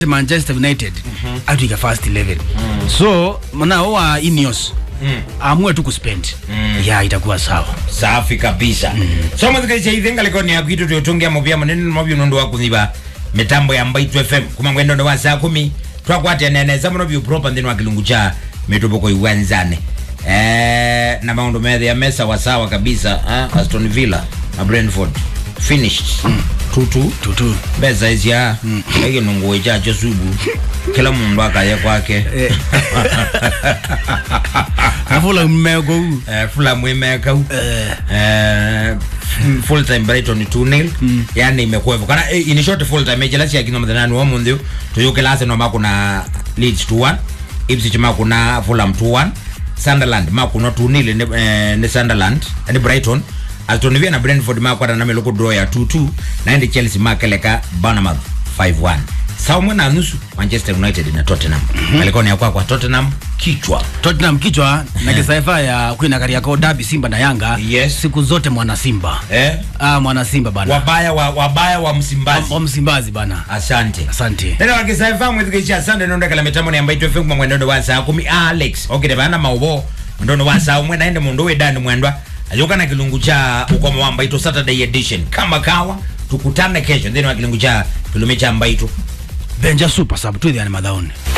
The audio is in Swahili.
manchester united atwika first 11 so mnao wa ineos amue tu kuspend ya itakuwa sawa safi kabisa so muthikiricia ithenga likoni yaku itu tutungia muvia munene mavyu nundu wa kuthiva mitambo ya mbaitu fm kuma ngwendo ndo wa saa kumi twakwateneneza muno vyu proper nthini wa kilungu cha mitumboko iwanzane eh, na maundu methia me sawasawa kabisa eh, aston villa na brentford finished tutu tutu mbesa icia ikinunguo ichacho subu kila mundu akaya kwake avula mmego huu Eh, Fulham imekau eh, full time Brighton 2-0 yani imekuwa hivyo kana eh, in short full time jela cia kino mthanani wa munthi tuyuke lase no makuna Leeds 2-1 Ipswich makuna Fulham 2-1 Sunderland makuna 2-0 ni, eh, ni Sunderland ni Brighton Aston Villa na Brentford makwata na meluku draw ya 2-2 na ndi Chelsea makeleka Bournemouth 5-1 sawa mwe na nusu Manchester United na Tottenham alikuwa ni ya kwa kwa Tottenham kichwa tottenham kichwa na kisaifa ya kwina kariakoo dabi simba na yanga Yes. siku zote mwana simba eh ah, mwana simba bana wabaya wa, wabaya wa msimbazi wa msimbazi bana asante asante tena wakisaifa mwithikicia asante nondekala mitambo niamba itu fm mwendondo wa saa kumi alex okire bana maubo ndono wa saa umwe naende mundu we dani mwendwa ajuka na kilungu cha ukomo wa mbaito saturday edition kama kawa tukutane kesho ndeni wa kilungu cha kilume cha mbaito benja super sub twithiane mathaoni